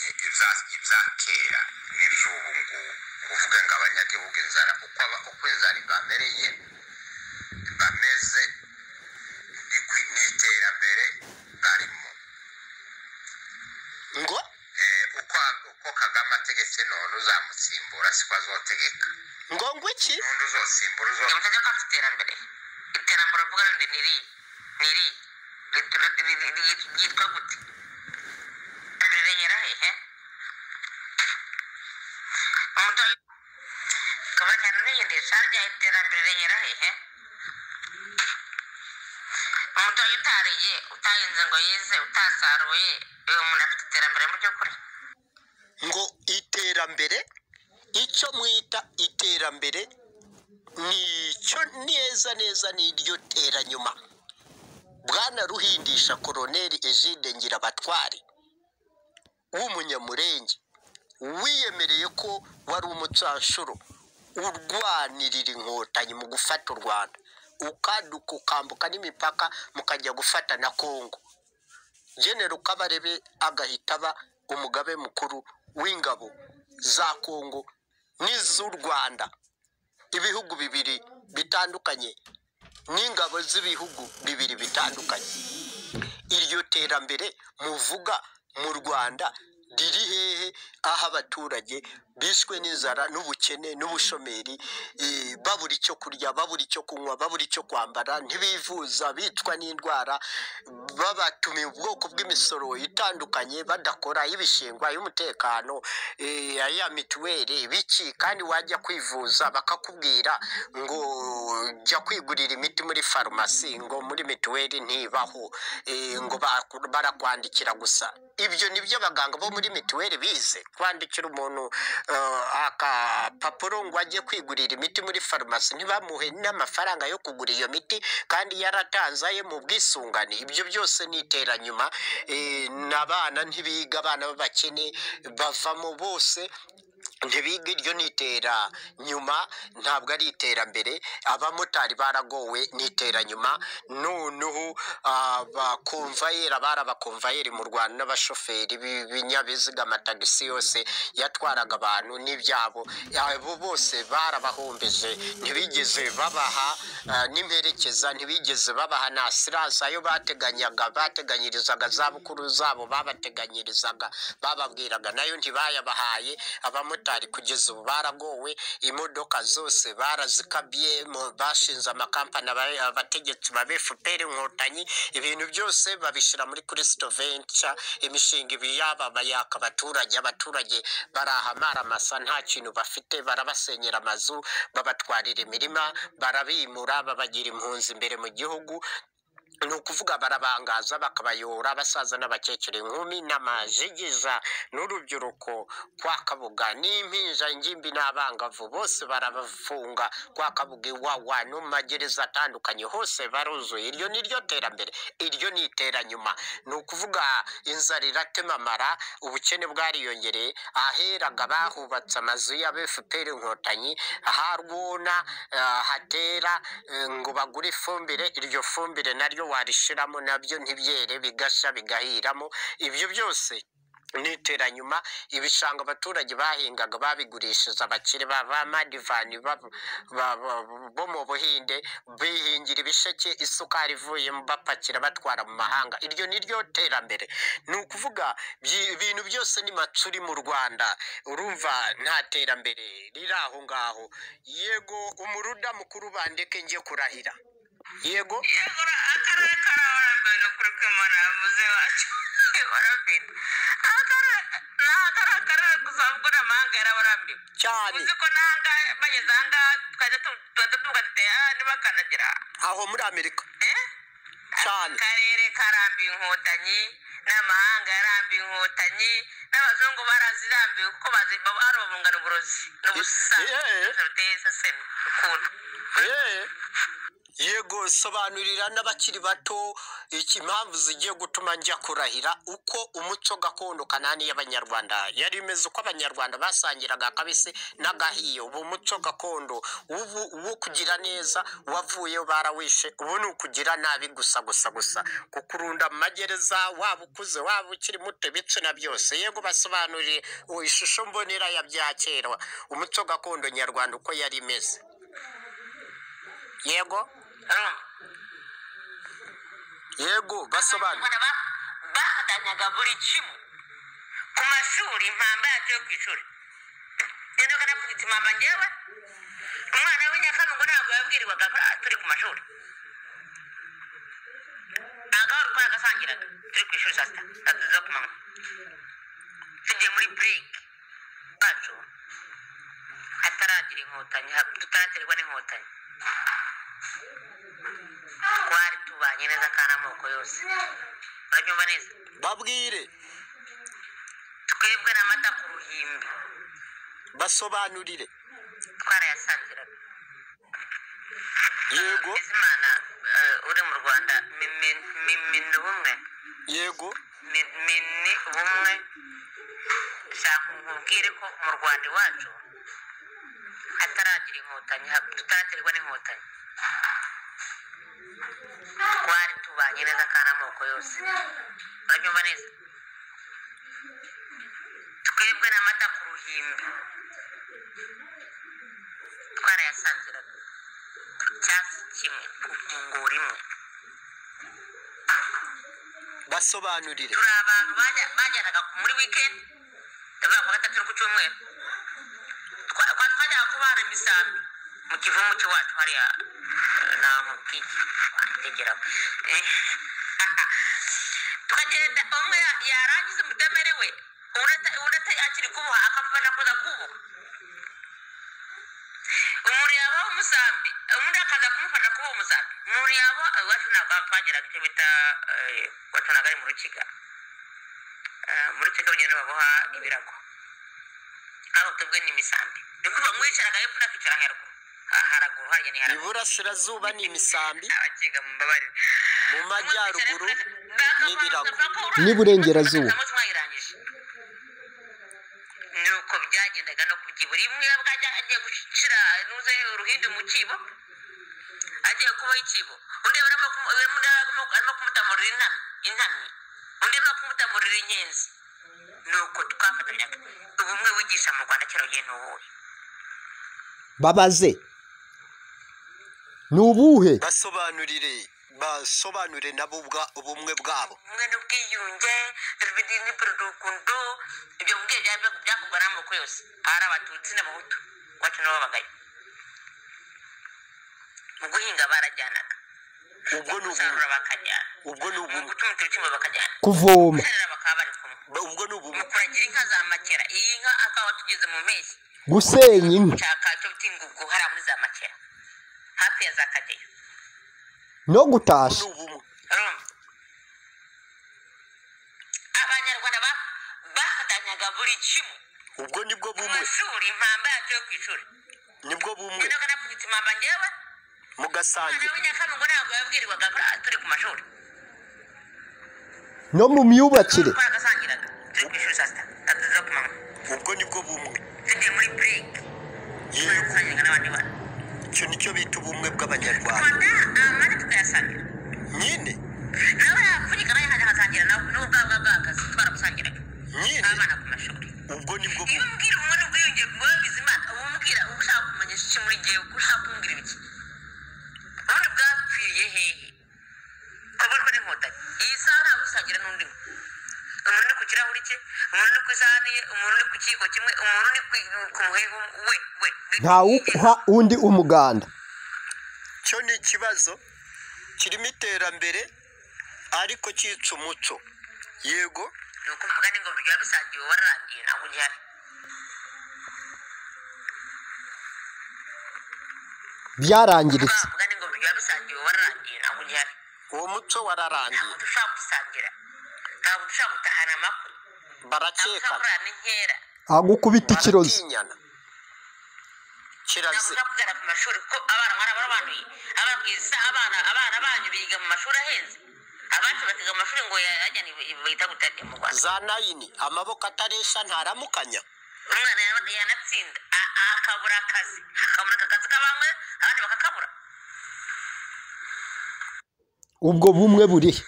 ibya kera n'iby'ubu ngubu kuvuga ngo abanyagihugu inzara uko aba uko inzara ibamereye bameze n'iterambere barimo ngo uko uko kagame ategetse none uzamusimbura siko azotegeka ngo ngo iki n'undi uzosimbura Iyo uzotegeka ubutegeko afite iterambere iterambere uvuga ngo ni iri ni iri Ri- ri- ri- ri- ryitwa gute rirengera hehe umuntu ari kaba cyane urigendesha rya iterambere rirengera hehe umuntu wayo utariye utahinze ngo yeze utasaruye uyu muntu afite iterambere mu by'ukuri ngo iterambere icyo mwita iterambere ni icyo neza neza ni iryo teranyuma bwana ruhindisha koroneri egide ngirabatware w'umunyamurenge wiyemereye ko wari umucanshuro urwanirira inkotanyi mu gufata u rwanda ukaduka ukambuka n'imipaka mukajya gufata na kongo genero kabarebe agahita aba umugabe mukuru w'ingabo za kongo n'iz'u rwanda ibihugu bibiri bitandukanye n'ingabo z'ibihugu bibiri bitandukanye iryo terambere muvuga mu rwanda riri hehe aho abaturage bishwe n'inzara n'ubukene n'ubushomeri eh, babura icyo kurya babura icyo kunywa babura icyo kwambara ntibivuza bicwa n'indwara babatumiye ubwoko bw'imisoro itandukanye badakora y'ibishingwa y'umutekano eh, ya mituweli biki kandi wajya kwivuza bakakubwira ngo jya kwigurira imiti muri farumasi ngo muri mituweli ntibaho eh, ngo baku- barakwandikira gusa ibyo nibyo abaganga bo muri mituweli bize kwandikira umuntu eh, akapapuro ngo ajye kwigurira imiti muri farumasi ntibamuhe n'amafaranga yo kugura iyo miti kandi yaratanze aye mu bwisungane ibyo byose ni iteranyuma eh, n'abana ntibiga abana b'abakene bavamo bose ntibiga iryo ni itera nyuma ntabwo ari iterambere abamotari baragowe ni iteranyuma noneho abakomvayeri abari abakomvayeri mu rwanda n'abashoferi b'ibinyabiziga amatagisi yose yatwaraga abantu n'ibyabo abo bose barabahombeje ntibigeze babaha ah, n'imperekeza ntibigeze babaha na asiranse ayo bateganyaga bateganyirizaga za bukuru zabo babateganyirizaga bababwiraga nayo ntibayabahaye abamotari kugeza ubu baragowe imodoka zose barazikabye mu- bashinze amakampani aba- abategetsi ba fpr inkotanyi ibintu byose babishyira muri kristo venture imishinga ibi yababaye abaturage abaturage barahamara amasa nta kintu bafite barabasenyera amazu babatwarira imirima barabimura babagira impunzi imbere mu gihugu ni ukuvuga barabangaza bakabayora abasaza n'abakecuru inkumi n'amajigiza n'urubyiruko kwa kabuga n'impinja ingimbi n'abangavu bose barabafunga kwa kabuga iwawa no mu magereza atandukanye hose baruzuye iryo ni ryo terambere iryo ni iteranyuma ni ukuvuga inzara iratema amara ubukene bwariyongereye aheraga bahubatse amazu ya fpr inkotanyi harwona ah, hatera eh, ngo bagure ifumbire iryo fumbire naryo warishiramo nabyo ntibyere bigasha bigahiramo ibyo byose ni iteranyuma ibishanga abaturage bahingaga babigurishije abakire ba ba madivani ba- ba- ba- bo mu buhinde bihingira ibisheke isukari ivuyemo bapakira batwara mu mahanga iryo ni ryo terambere ni ukuvuga byi- ibintu byose ni macuri mu rwanda urumva nta terambere riri aho ngaho yego umuruda mukuru bandeke njye kurahira yego yagura akarere karabaraguye ni ukuri kw'imana yavuze iwacu barabwira akarere ni akarere akarere gusa ahubwo ni amahanga yarabarambiwe cyane uzi ko n'ahangaha bageze ahangaha twajya tu- tuhita tuvuga tuti aha ntibakandagira aha." aho muri amerika Eh? cyane akarere karambiwe inkotanyi n'amahanga yarambiwe inkotanyi n'abazungu barazirambiwe kuko bazi baba ari urungano uburozi n'ubusa Eh, eh. ruteye iseseme ukuntu Eh, yego sobanurira n'abakiri bato iki impamvu zigiye gutuma njya kurahira uko umuco gakondo kanani y'abanyarwanda yari imeze uko abanyarwanda basangiraga akabisi n'agahiye ubu muco gakondo ubu uwo kugira neza wavuyeyo barawishe ubu ni ukugira nabi gusa gusa gusa kukurunda mu magereza waba ukuze waba ukiri muto ibitsina byose yego basobanuriye uwo ishusho mbonera ya bya kera umuco gakondo nyarwanda uko yari imeze yego yego basobanura abana ba- bahatanyaga buri kimwe ku mashuri impamba yacu yo ku ishuri genda ukanapfubitse impamba ngewe umwana w'inyakamugwe ntabwo yabwirirwaga ko ah, turi ku mashuri agahora uko agasangiraga turi ku ishuri saa sita saa tatu zo ku manywa tugiye muri burike bacu hataragira inkotanyi ha- tutaraterwa n'inkotanyi twari tubanye neza kandi amoko yose urabyumva neza babwire twebwe n'amata ku ruhimbi basobanurire twarayasangiraga yego bizimana eh, uri mu rwanda mi- mi- mi- mini ubumwe yego Mi- mini ubumwe shaka nkubwire ko mu rwanda iwacu hataragira inkotanyi ha- tutaraterwa n'inkotanyi twari tubanye neza kandi amoko yose urabyumva neza twebwe n'amata ku ruhimbi twarayasangiraga cyasi kimwe ku nkongoro imwe basobanurire turi abantu bajya- bajyanaga ku- muri wikendi ndavuga ku wa gatatu no ku cyumweru Twa- twa- twajyaga kubana imisambi mu kivumu cy'iwacu hariya eh, na nkutitegera tukagenda umwe ya- yarangiza umutemeri we undi ata- undi ata- akiri kuboha akamufasha kuza kuboha umuntu yaboha umusambi undi akaza kumufasha kuboha umusambi umuntu yaboha iwacu ntabwo twageraga icyo bita eh, wacunaga ari mu rukiga Eh, muri kigo bagenda baboha ibirago aho twebwe ni imisambi ni ukuvuga ngo wicaraga hepfo unakicara haruguru Ha- haraguru harya ni haraguru iburasirazuba ni imisambi abakiga mumbabarire mu majyaruguru ni ibirago n'iburengerazuba. nuko byagendaga no kubyiba rimwe bwajya agiye gushira nuze uruhindu mu kibo agiye kuboha ikibo undi aba arimo kumu- arimo arimo kumutamurira intamyi intamyi undi arimo kumutamurira inyenzi nuko twafatanyaga ubumwe wigisha mu rwanda kera ugiye ntuwuhe babaze ni ubuhe basobanurire basobanure nabo ubwa- ubumwe bwabo ubumwe n'ubwiyunge rubidi n'urukundo ibyo mbwiye byakorwa n'amoko yose ari abatutsi n'abahutu iwacu nabo babagayo mu guhinga barajyanaga ubwo ni ubumwe gusarura bakajyana ubwo ni mu ubumwe gutuma uturukimu bakajyana kuvoma guserera bakaba bari kumwe Ba- ubwo ni mu ubumwe kuragira inka za makera iyi nka akaba tugeze mu mpeshyi gusenya inka nshaka cyo by'ingugu hariya muri za makera hafi ya za kageyo no ubwo ni gutashya ubumwe urumva abanyarwanda ba- bafatanyaga buri kimwe ubwo nibwo mu bumwe mashuri impamba yacu yo ku ishuri nibwo bumwe genda ukanapfubitse impamba ngewe umwana mugasangira w'inyakamugwe ntabwo yabwirirwaga ko ah, turi ku mashuri no mu myubakire Kuko agasangiraga turi ku ishuri saa sita tatu zo ku manywa ubwo nibwo bumwe tugiye muri burike yego tugasangira n'abandi bana icyo nicyo bita ubumwe bw'abanyarwanda twata amata tukayasangira nyine nawe yapfunyika nayo hajya ahasangira nawe n'ubwo bwaba bwahagaze twaramusangiraga nyine abana ku mashuri ubwo nibwo iyo bumwe umbwira umwe n'ubwiyunge bwabize imana uba umubwira uba ushaka kumenyesha iki muri gewe uba ushaka kumubwira ibiki ubundi bwapfiriye hehe kaburiwe n'inkotanyi iyi saha ntabwo usangira n'undi we. umuntu uri ku kirahuri cye umuntu uri ku isahani ye umuntu uri ku kiyiko kimwe umuntu uri ku- ku muhehe we we ntawuha undi umuganda cyo ni ikibazo kirimo iterambere ariko cyica umuco yego ni uko mvuga ni ngo biba bisangiwe wararangiye ntabwo ugihari byarangiritse mvuga ni ngo biba bisangiwe wararangiye ntabwo ugihari uwo muco ntabwo wararangiye dushobora gusangira ntabwo dushobora gutahana amakuru ntabwo dushobora barakekana gukorana n'inkera agukubita ikirozi baratinyana kirazira nakuja kugana ku mashuri kuko abana mwana barabanuye abana ku isa abana abana banyu biga mu mashuri ahenze abacu bakiga mu mashuri ngo yajya bahita gutarya mu rwanda za nayini amaboko ataresha ntaramukanya umwana yaba- yanatsinda a- a- akabura akazi akabura aka kazi k'abamwe abandi bakakabura ubwo bumwe burihe